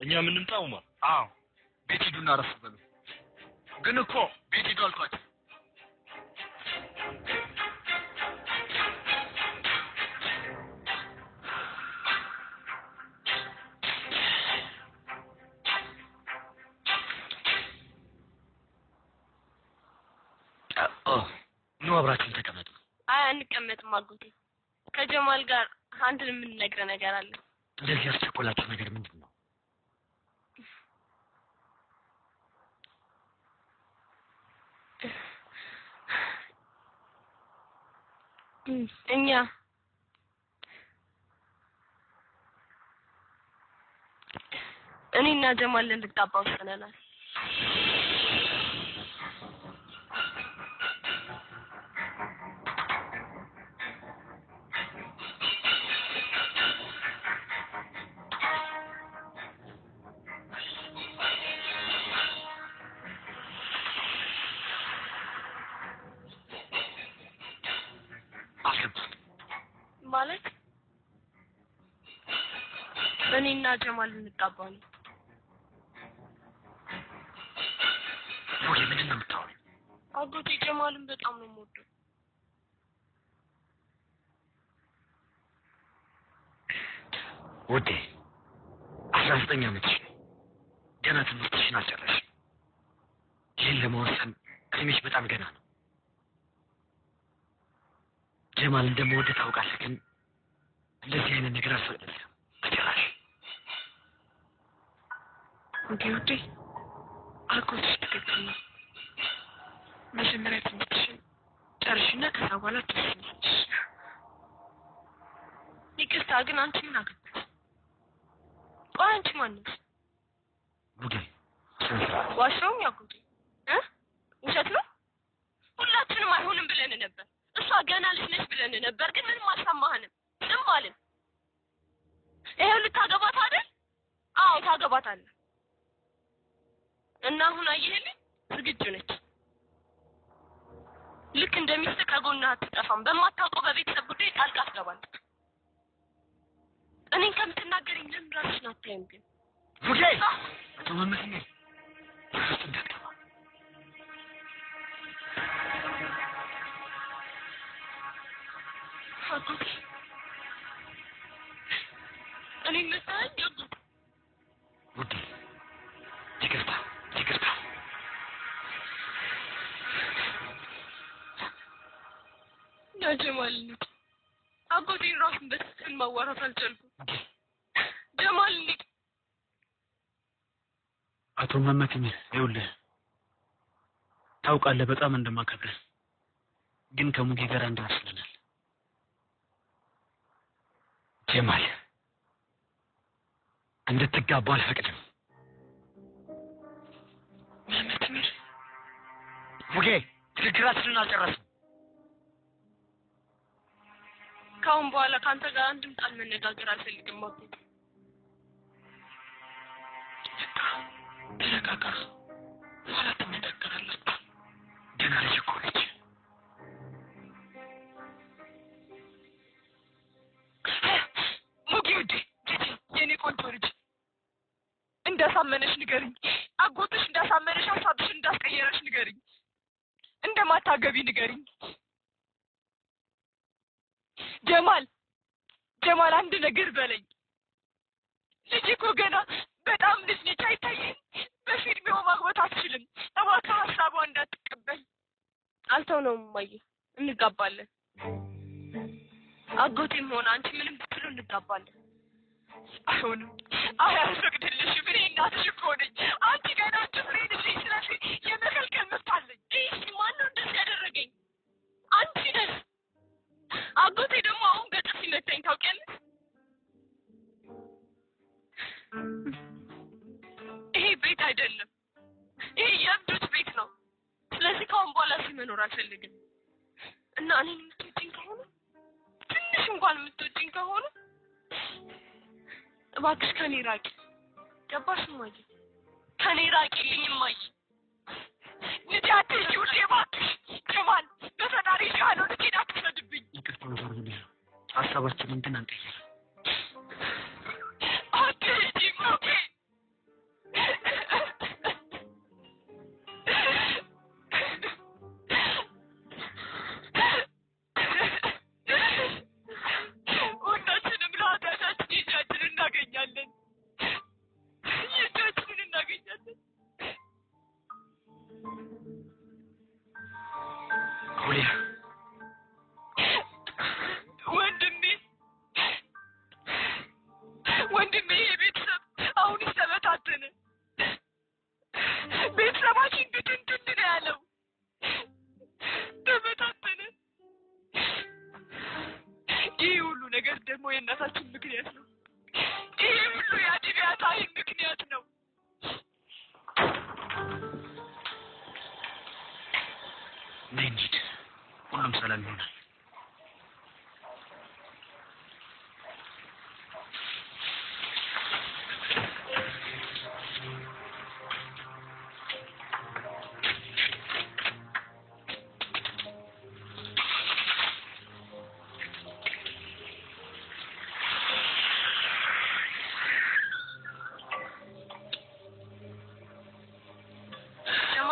እኛ የምንምጣ ኡመር? አዎ ቤት ሂዱና አረፍ በሉ። ግን እኮ ቤት ሂዱ አልኳቸው። ኑ አብራችሁን ተቀመጡ። አይ አንቀመጥም አጎቴ። ከጀማል ጋር አንድ የምንነግረ ነገር አለ። እንደዚህ ያስቸኮላችሁ ነገር ምንድን ነው? እኛ እኔና ጀማል ልንጋባ ወስነናል። አልገባም። ማለት እኔና ጀማል ልንጋባ ነው። ሞጌ ምንድን ነው የምታወሪው? አጎቴ ጀማልን በጣም ነው የምወደው። ውዴ አስራ ዘጠኝ ዓመትሽ ነው። ገና ትምህርትሽን አልጨረስሽም። ይህን ለመወሰን እድሜሽ በጣም ገና ነው። ጀማል እንደምወድህ ታውቃለህ፣ ግን እንደዚህ አይነት ነገር አልፈቅድልህም በጭራሽ። እንዴ ውዴ አጎትሽ ትክክል ነው። መጀመሪያ ትምህርትሽን ጨርሽና ከዛ በኋላ ትወስኛለሽ። ይቅርታ ግን አንቺ ምን አገባሽ? ቆይ አንቺ ማነሽ? ውዴ ስነ ስርዓት ዋሻውም ያጎቴ እ ውሸት ነው። ሁላችንም አይሆንም ብለን ነበር። እሷ ገና ልጅ ነች ብለን ነበር፣ ግን ምንም አልሰማህንም። ዝም አልን። ይሄው ልታገባት አይደል? አዎ ታገባታለህ። እና አሁን አየህልኝ ዝግጁ ነች። ልክ እንደሚስት ከጎንህ አትጠፋም። በማታውቀው በቤተሰብ ጉዳይ ጣልቃ ትገባለች። እኔን ከምትናገረኝ ለምን ራስሽን አታይም ግን? ውዴ አቶ መመስኛ ውስጥ እንዳትገባ አጎቴ እኔ መሰለኝ አጎቴ ውዴ ይቅርታ ይቅርታ ጀማል ልጅ አጎቴን ራሱን በትክክል ማዋራት አልቻልኩም። ጀማል ልጅ አቶ መመክኝ ይኸውልህ ታውቃለህ በጣም እንደማከብርህ ግን ከሙጌ ጋር አንድ ወስነናል። ጀማል እንድትጋቡ አልፈቅድም። መመትምር ሙጌ ንግግራችንን አልጨረስም። ከአሁን በኋላ ከአንተ ጋር አንድም ቃል መነጋገር አልፈልግም አጎቴ። ተረጋጋ። በኋላ ትነጋገራላችሁ። ገና ልጅ እኮ ነች። ሙጊ ውዴ ልጄ የኔ ቆንጆ ልጅ እንዳሳመነሽ ንገርኝ። አጎትሽ እንዳሳመነሽ ሀሳብሽን እንዳስቀየረሽ ንገርኝ። እንደማታገቢ ንገርኝ። ጀማል ጀማል አንድ ነገር በለኝ። ልጅ እኮ ገና በጣም ልጅ ነች፣ አይታይም። በፊልሜው ማግባት አትችልም። እባክህ ሀሳቧ እንዳትቀበል። አልተውነውም እማዬ፣ እንጋባለን። አጎቴም ሆነ አንቺ ምንም ብትሉ እንጋባለን። አይሆንም፣ አይ አልፈቅድልሽም። እኔ እናትሽ እኮ ነኝ። አንቺ ገና ጭፍሬ ልጅ ስለዚህ የመከልከል መብት አለኝ። ይህ ማነው እንደዚህ ያደረገኝ? አንቺ ነሽ። አጎቴ ደግሞ አሁን በጥፊ መታኝ ታውቂያለሽ? ይሄ ቤት አይደለም። ይሄ የእብዶች ቤት ነው። ስለዚህ ከአሁን በኋላ እዚህ መኖር አልፈልግም እና እኔን የምትወጂኝ ከሆነ ትንሽ እንኳን የምትወጂኝ ከሆነ እባክሽ ከኔ ራቂ። ገባሽ እማዬ? ከኔ ራቂልኝ እማዬ። ልጄ አትሂጂ ውዴ፣ እባክሽ ጀማል፣ በፈጣሪ ካልሆነ ልጄን አትውሰድብኝ። ይቅርታ አድርጉልኝ። ሀሳባችንን ግን አንቀይር። አትሂጂ ሞጌ፣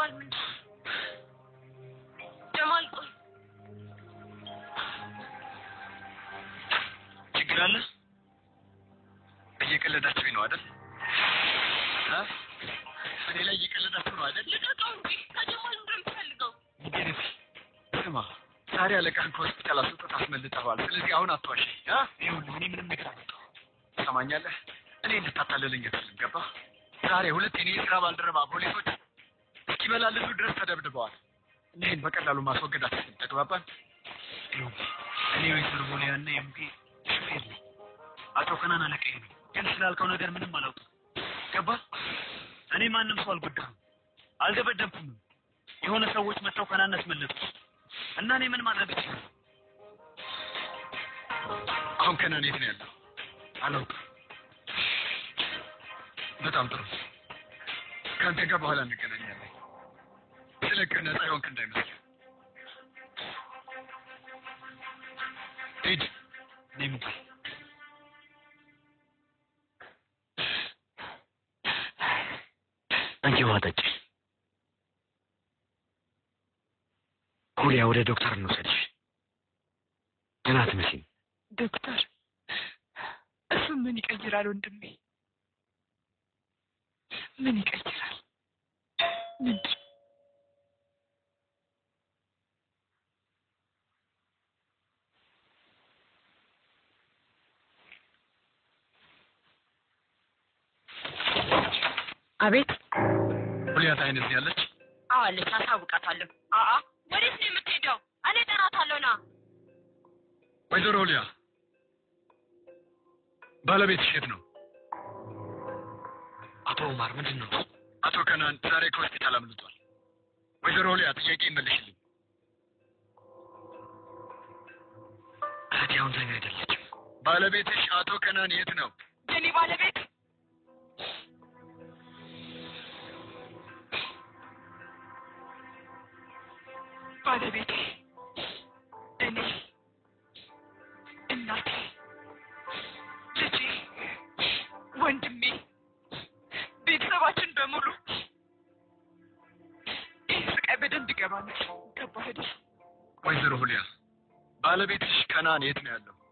ጀማል ምን ጀማል ቆይ ችግር አለ? እየቀለዳችሁኝ ነው አይደል? እ? እኔ ላይ እየቀለዳችሁ ነው አይደል? ልቀቀው እንጂ ከጀማል ምንድን ነው የምትፈልገው? ይገርም። ስማ ዛሬ አለቃህን ከሆስፒታል አስወጥተህ አስመልጠዋል። ስለዚህ አሁን አትዋሸኝ። እ? ይኸውልህ እኔ ምንም ነገር አልመጣሁም። ትሰማኛለህ? እኔ እንድታታለለኝ አትልም። ገባህ? ዛሬ ሁለት የኔ የስራ ባልደረባ ፖሊሶች እስኪመላለሱ ድረስ ተደብድበዋል። እኒህን በቀላሉ ማስወገድ አትችልም። ተግባባን? ይኸውልህ እኔ ወይዘሮ ቦሊያና የሙጌ ሹፌር ነኝ። አቶ ከናን አለቃዬ ነው። ግን ስላልከው ነገር ምንም አላውቅም። ገባህ? እኔ ማንም ሰው አልጎዳህም፣ አልደበደብኩም። የሆነ ሰዎች መጥተው ከናን አስመለጡ እና እኔ ምን ማድረግ እችላለሁ? አሁን ከናን የት ነው ያለው? አላውቅም። በጣም ጥሩ። ከአንተ ጋር በኋላ እንገናኛለን። ስለቅህ ነፃ የሆንክ እንዳይመስል። ሂድ። እኔ ሙጌ አንቺ ውሃ ጠጪ። ሁሊያ ወደ ዶክተር እንውሰድሽ። ገና አትመስይም። ዶክተር እሱ ምን ይቀይራል ወንድሜ? ምን ይቀይራል? ምንድን አቤት ሁሊያ ታይነስ ያለች አዎ አለች አሳውቃታለሁ አአ ወዴት ነው የምትሄደው እኔ እጠራታለሁ ና ወይዘሮ ሁሊያ ባለቤትሽ የት ነው? አቶ ኡማር ምንድን ነው? አቶ ከናን ዛሬ ከሆስፒታል አምልጧል። ወይዘሮ ሁሊያ ጥያቄ ይመልሽልኝ። እህቴ አሁን ተኛ አይደለችም። ባለቤትሽ አቶ ከናን የት ነው? የኔ ባለቤት ባለቤቴ እኔ እናቴ ልጄ ወንድሜ ቤተሰባችን በሙሉ ይህ ስቃይ በደንብ ይገባናል ገባህ አይደል ወይዘሮ ሁሊያ ባለቤትሽ ከናን የት ነው ያለው?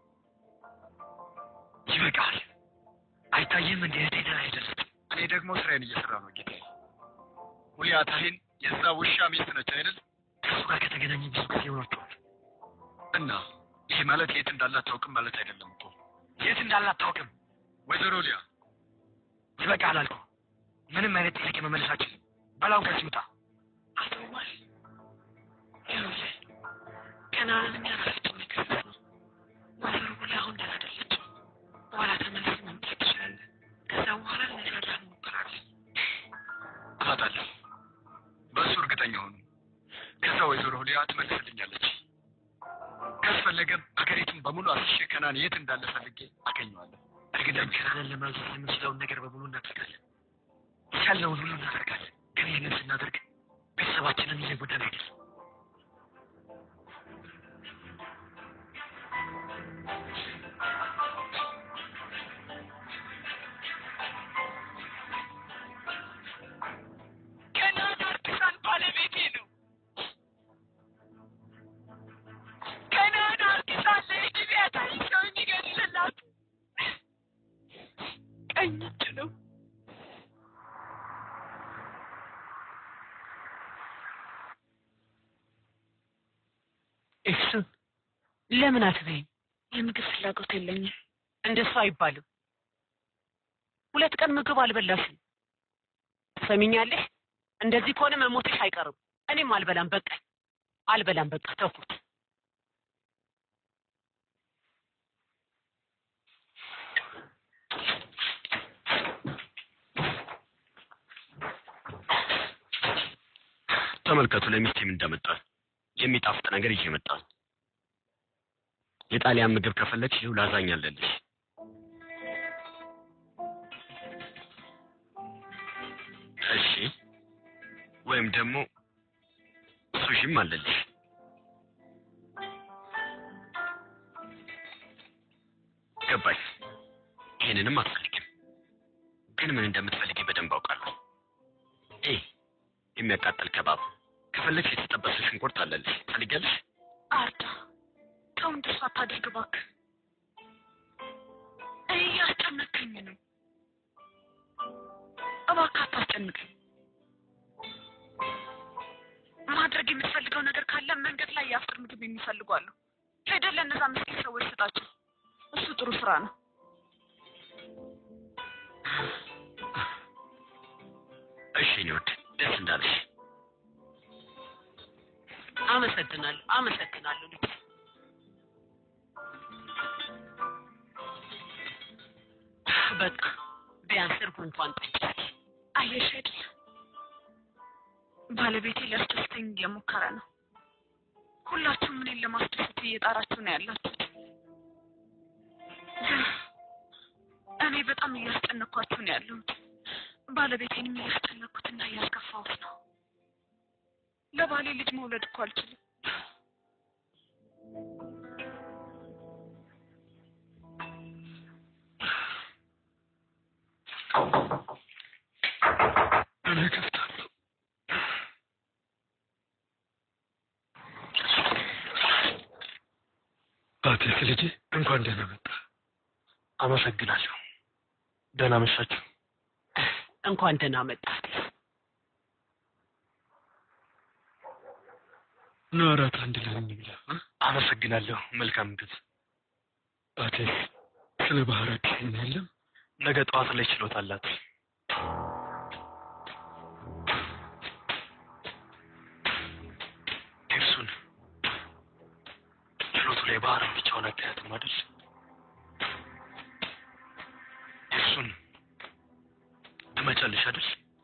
ይበቃል። አይታየም እንደ እህቴ ደህና አይደለችም። እኔ ደግሞ ስራዬን እየሰራ ነው ጌታዬ። ሁሊያ ታሂን የዛ ውሻ ሚስት ነች አይደል? ከእሱ ጋር ከተገናኘ ብዙ ጊዜ ሆኗቸዋል። እና ይህ ማለት የት እንዳላት ታውቅም ማለት አይደለም እኮ የት እንዳለ አታውቅም። ወይዘሮ ሁሊያ ይበቃል አልኩ። ምንም አይነት ጥያቄ መመለሳችን በላውን ከዚህ ውጣ። አቶ ኡማር ይኸውልህ ከናንን የሚያረፍችን ነገር ነው ወይዘሮ ሁላ አሁን ደህና አይደለችም በኋላ ተመልሰህ መምጣት ትችላለህ ከዛ በኋላ ልንረዳህ እንሞክራለን እላታለሁ። በእሱ እርግጠኛ ሆኑ። ከዛ ወይዘሮ ሁሊያ ትመልስልኛለች። ካስፈለገም አገሪቱን በሙሉ አስሼ ከናን የት እንዳለ ፈልጌ አገኘዋለሁ። እርግጠኛ ከናንን ለማግኘት የምንችለውን ነገር በሙሉ እናደርጋለን። ያለውን ሁሉ እናደርጋለን። ግን ይህንን ስናደርግ ቤተሰባችንን እየጎዳን አይደለም። ከናን አርቲሳን ባለቤቴ ነው ከናን አርቲሳን ለኢትዮጵያ ታሪክ ሰው የሚገድልላት ቀኝ እጅ ነው እሱን ለምን አትበይም? የምግብ ፍላጎት የለኝም። እንደሱ አይባልም። ሁለት ቀን ምግብ አልበላሽም። ትሰሚኛለሽ? እንደዚህ ከሆነ መሞትሽ አይቀርም። እኔም አልበላም፣ በቃኝ። አልበላም፣ በቃ ተውኩት። ተመልከቱ ለሚስቴም እንዳመጣል የሚጣፍጥ ነገር ይዤ መጣሁ። የጣሊያን ምግብ ከፈለግሽ ይኸው ላዛኛ አለልሽ። እሺ፣ ወይም ደግሞ ሱሺም አለልሽ። ገባኝ። ይሄንንም አትፈልጊም፣ ግን ምን እንደምትፈልጊ በደንብ አውቃለሁ። ይህ የሚያቃጥል ከባብ ከፈለግሽ የተጠበሰ ሽንኩርት አለልሽ። ታልጊያለሽ? አርዳ ተው፣ እንደሱ አታድርግ እባክህ። እኔ እያስጨነቀኝ ነው። እባክህ አታስጨንቀኝ። ማድረግ የምትፈልገው ነገር ካለ መንገድ ላይ የአፍጥር ምግብ የሚፈልጉ አሉ። ሄደህ ለእነዛ ምስኪን ሰዎች ስጣቸው። እሱ ጥሩ ስራ ነው። እሺ እኔ ወድ ደስ እንዳለሽ። አመሰግናለሁ፣ አመሰግናለሁ ልጅ በቃ ቢያንስ እርጎ እንኳን ጠጪ። አየሽ አይደል ባለቤቴ ሊያስደስተኝ እየሞከረ ነው። ሁላችሁም እኔን ለማስደሰት እየጣራችሁ ነው ያላችሁት። ግን እኔ በጣም እያስጨነኳችሁ ነው ያለሁት። ባለቤቴንም እያስጨነኩትና እያስከፋሁት ነው። ለባሌ ልጅ መውለድ እኮ አልችልም። እኔ እከፍታለሁ። አቴክ ልጄ እንኳን ደህና መጣ። አመሰግናለሁ። ደህና መሻችሁ። እንኳን ደህና መጣህ። ኑ እራት አንድ ላይ እንብላ። አመሰግናለሁ። መልካም ምግብ። አቴክ ስለ ባህር አዲስ የለም። ነገ ጠዋት ላይ ችሎት አላት። እርሱን ችሎቱ ላይ ባህር ብቻውን አታያትም አይደል? እርሱን ትመጫለሽ አይደል?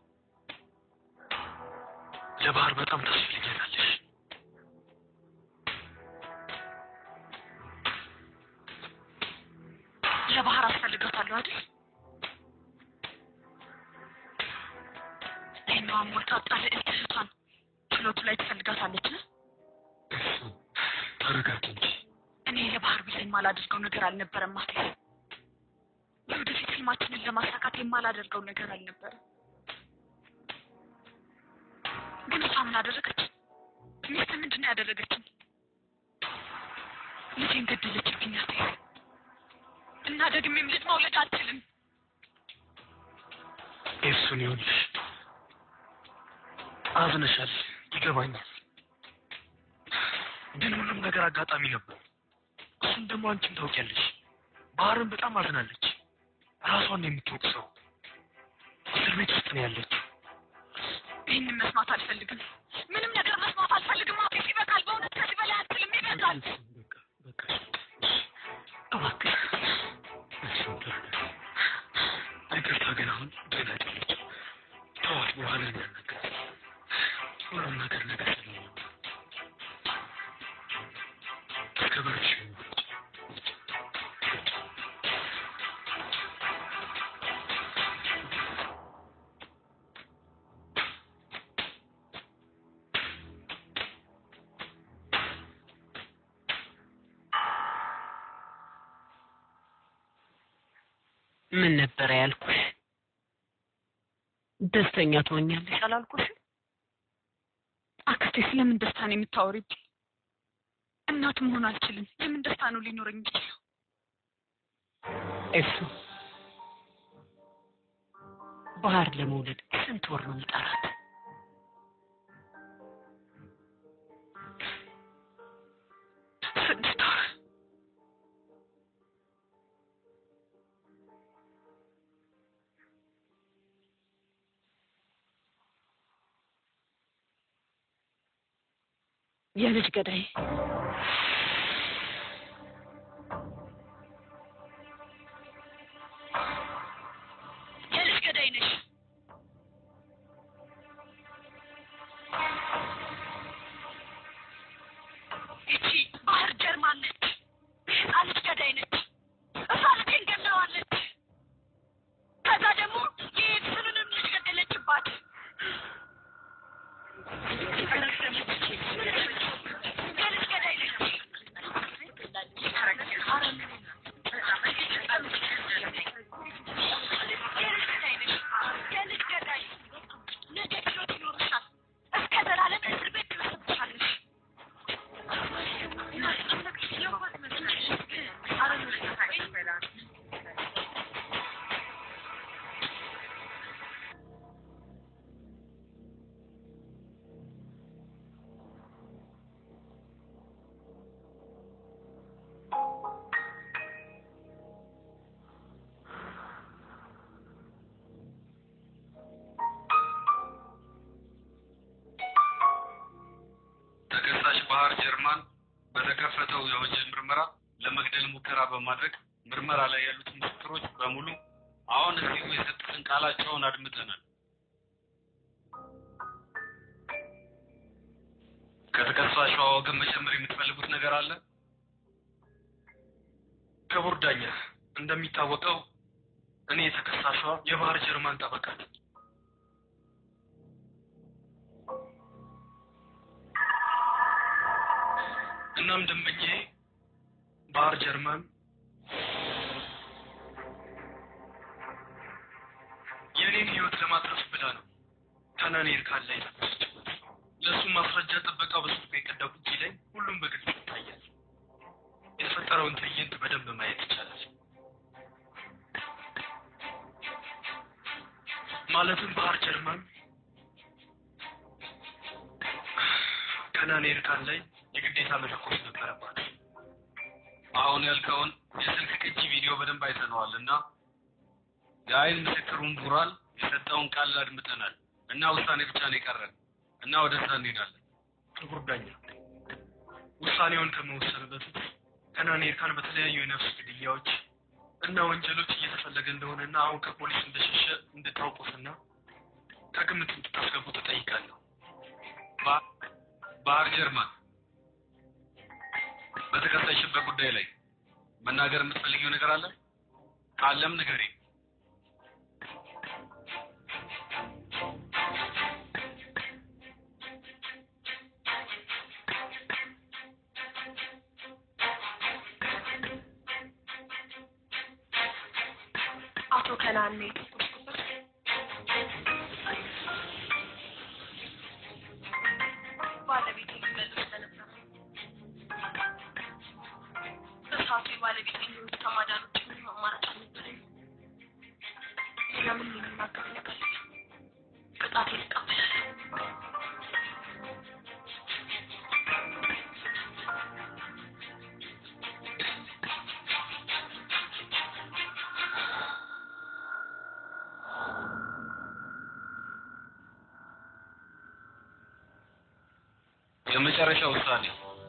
ለባህር በጣም ታስፈልጊያታለሽ። ለባህር አስፈልጋታለሁ አይደል? ይህኛዋ ሞልታጣ ልዕልት እህቷን ችሎቱ ላይ ትፈልጋታለች። እርሱን ተረጋጊ እንጂ እኔ ለባህር ብዬ የማላደርገው ነገር አልነበረም ማለት የወደፊት ህልማችንን ለማሳካት የማላደርገው ነገር አልነበረም። ግን እሷ ምን አደረገች? ሚስት ምንድን ነው ያደረገችኝ? ልጄን ገደለችብኝ። አስቴር እና ደግሜም ልጅ መውለድ አልችልም። እርሱን ይኸውልሽ፣ አዝነሻል፣ ይገባኛል። ግን ሁሉም ነገር አጋጣሚ ነበር። እሱን ደግሞ አንቺም ታውቂያለሽ። ባህርን በጣም አዝናለች። ራሷን ነው የምትወቅሰው። እስር ቤት ውስጥ ነው ያለችው። ይህንን መስማት አልፈልግም። ምንም ነገር መስማት አልፈልግም። አፌፍ ይበቃል። በእውነት ከዚህ በላይ አልችልም። ይበቃል። በቃ በቃ እባክህ እሱን ተረዳ። ይቅርታ ግን አሁን ደህና አይደለችም። ተዋት፣ በኋላ እናናገራለን። ሁሉም ነገር ነገር ስለሚሆን እስከ በርሽ ምን ነበረ ያልኩሽ? ደስተኛ ትሆኛለሽ አላልኩሽ? አክስቴ ስለምን ደስታ ነው የምታወሪብኝ? እናት መሆን አልችልም። የምን ደስታ ነው ሊኖረኝ የሚችለው? እሱ ባህር ለመውለድ ስንት ወር ነው የሚጠራት? ስድስት ወር የልጅ ገዳይ የልጅ ገዳይ ነሽ። ይቺ ባህር ጀርማን ነች። የህፃን ልጅ ገዳይ ነች። እሷ ልጄን ገድለዋለች። ከዛ ደግሞ የኤድስንንም ልጅ ገደለችባት። የልጅ ገዳይ ነች። በተከፈተው የወንጀል ምርመራ ለመግደል ሙከራ በማድረግ ምርመራ ላይ ያሉት ምስክሮች በሙሉ አሁን እዚሁ የሰጡትን ቃላቸውን አድምጠናል። ከተከሳሿ ወገን መጨመር የምትፈልጉት ነገር አለ? ክቡር ዳኛ፣ እንደሚታወቀው እኔ የተከሳሿ የባህር ጀርመን ጠበቃ ነኝ። እናም ደንበኜ ባህር ጀርመን የእኔን ሕይወት ለማትረፍ ብላ ነው ከናኔ እርካን ላይ ተኮሰችበት። ለእሱ ማስረጃ ጥበቃው በስልኩ የቀዳው ቅጂ ላይ ሁሉም በግልጽ ይታያል። የተፈጠረውን ትዕይንት በደንብ ማየት ይቻላል። ማለትም ባህር ጀርመን ከናኔ እርካን ላይ የግዴታ መተኮስ ነበረባት። አሁን ያልከውን የስልክ ቅጂ ቪዲዮ በደንብ አይተነዋል እና የአይን ምስክሩን ቡራል የሰጠውን ቃል አድምጠናል እና ውሳኔ ብቻ ነው የቀረን እና ወደዛ እንሄዳለን። ክቡር ዳኛ፣ ውሳኔውን ከመወሰን በፊት ከናኔ እርካን በተለያዩ የነፍስ ግድያዎች እና ወንጀሎች እየተፈለገ እንደሆነና አሁን ከፖሊስ እንደሸሸ እንድታውቁትና ከግምት እንድታስገቡ ተጠይቃለሁ። ባ- ባህር ጀርመን በተከሳሽበት ጉዳይ ላይ መናገር የምትፈልጊው ነገር አለ? ካለም ንገሪ። አቶ ከናን ነው የተኮስኩበት። ባለቤቴ ሊመልስ ስለነበረ እሳቱ የባለቤቴ ሕይወት ከማዳን ውጭ ምንም አማራጭ አልነበረኝም። ሌላ ምንም የሚናገር ነገር የለም። ቅጣቴን እቀበላለሁ። የመጨረሻ ውሳኔ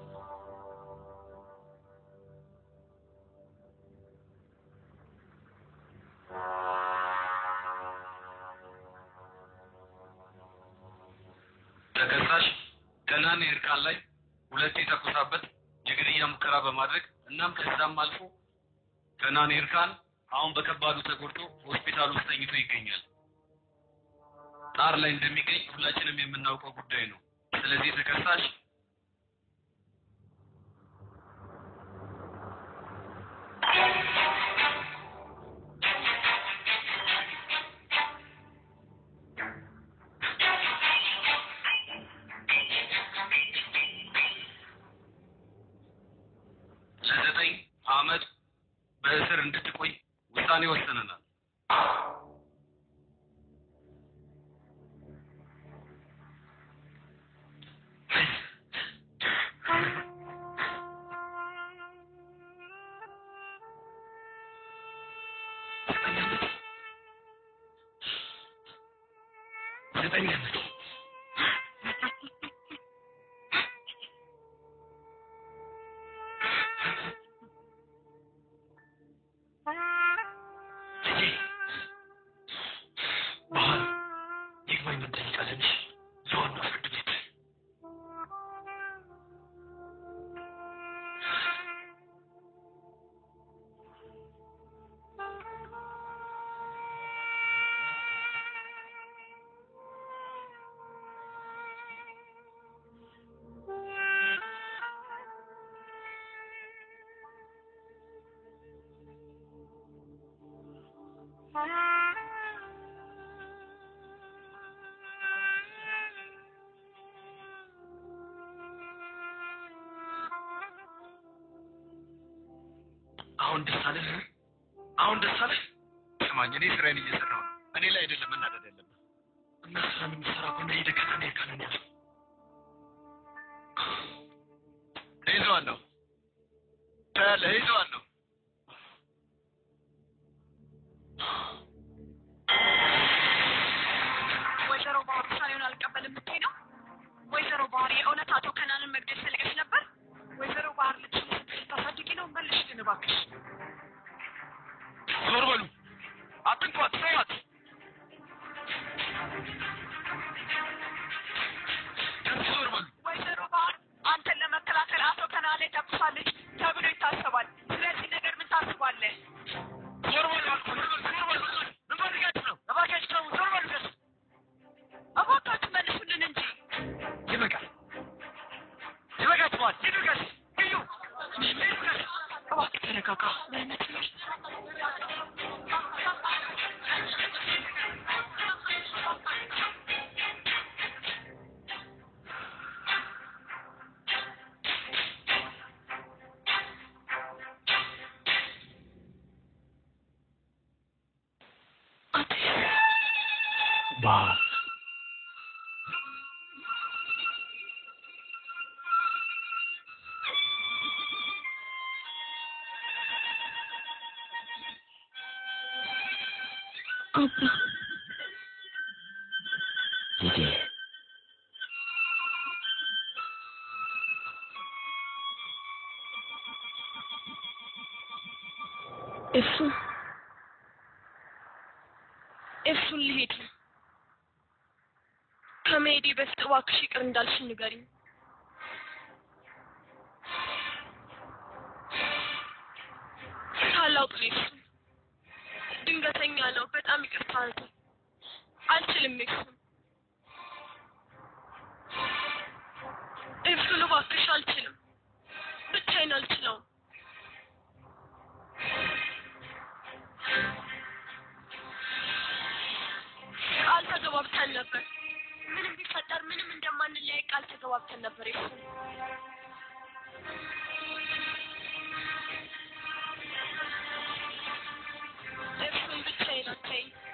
ተከሳሽ ከናኔ እርቃን ላይ ሁለቴ ተኩሳበት የግድያ ሙከራ በማድረግ እናም ከዛም አልፎ ከናኔ እርቃን አሁን በከባዱ ተጎድቶ ሆስፒታል ውስጥ ተኝቶ ይገኛል። ጣር ላይ እንደሚገኝ ሁላችንም የምናውቀው ጉዳይ ነው። ስለዚህ ተከሳሽ ለዘጠኝ ዓመት በእስር እንድትቆይ ውሳኔ ወሰነናል። ዘጠኝ ዓመት ልጄ ባህር ይግባኝ እንጠይቃለን። እሺ? ለዋናው ፍርድ ቤት አሁን ደስ አለህ? አሁን ደስ አለህ? ስማኝ፣ እኔ ስራዬን እየሰራሁ ነው። እኔ ላይ አይደለም መናደድ ያለብህ። እና ስራን የምትሰራ ከሆነ ሄደህ ከናኔ እርካንን ያዘው። እይዘዋለሁ፣ ታያለህ፣ እይዘዋለሁ። ወይዘሮ ባህር ውሳኔውን አልቀበልም የምትይ ነው? ወይዘሮ ባህር የእውነት አቶ ከናንን መግደል ፈልገሽ ነበር? ወይዘሮ ባህር ቢያንስ ዞር በሉ። ወይዘሮ ባህር አንተን ለመከላከል አቶ ከናኔ ተኩሳለች ተብሎ ይታሰባል። ስለዚህ ነገር ምን ታስባለህ? ዞር በሉ አልኩህ። ዞር በሉ፣ ዞር በሉ። ምን ፈልጋችሁ ነው? እባካችሁ ተው፣ ዞር በሉ ከሱ። እባካችሁ መልሱልን እንጂ ይበቃል፣ ይበቃችኋል። ሂዱ ከሱ፣ ሂዱ፣ ሂዱ ከሱ። እባክህ ተረጋጋ። በእውነት ነው። ባህር አባ ልጄ እሱ እሱን ልሄድ ነው። ከመሄዴ በፊት እባክሽ ይቅር እንዳልሽ ንገሪኝ። ታላቅ ልጅ እሱ ድንገተኛ ነው። በጣም ይቅርታ አንተ አልችልም። እሱን እሱን እባክሽ አልችልም። ብቻዬን አልችለውም። ቃል ተገባብተን ነበር። ምንም ቢፈጠር ምንም እንደማንለያይ ቃል ተገባብተን ነበር። ይሱ እሱን ብቻዬን አታይኝ።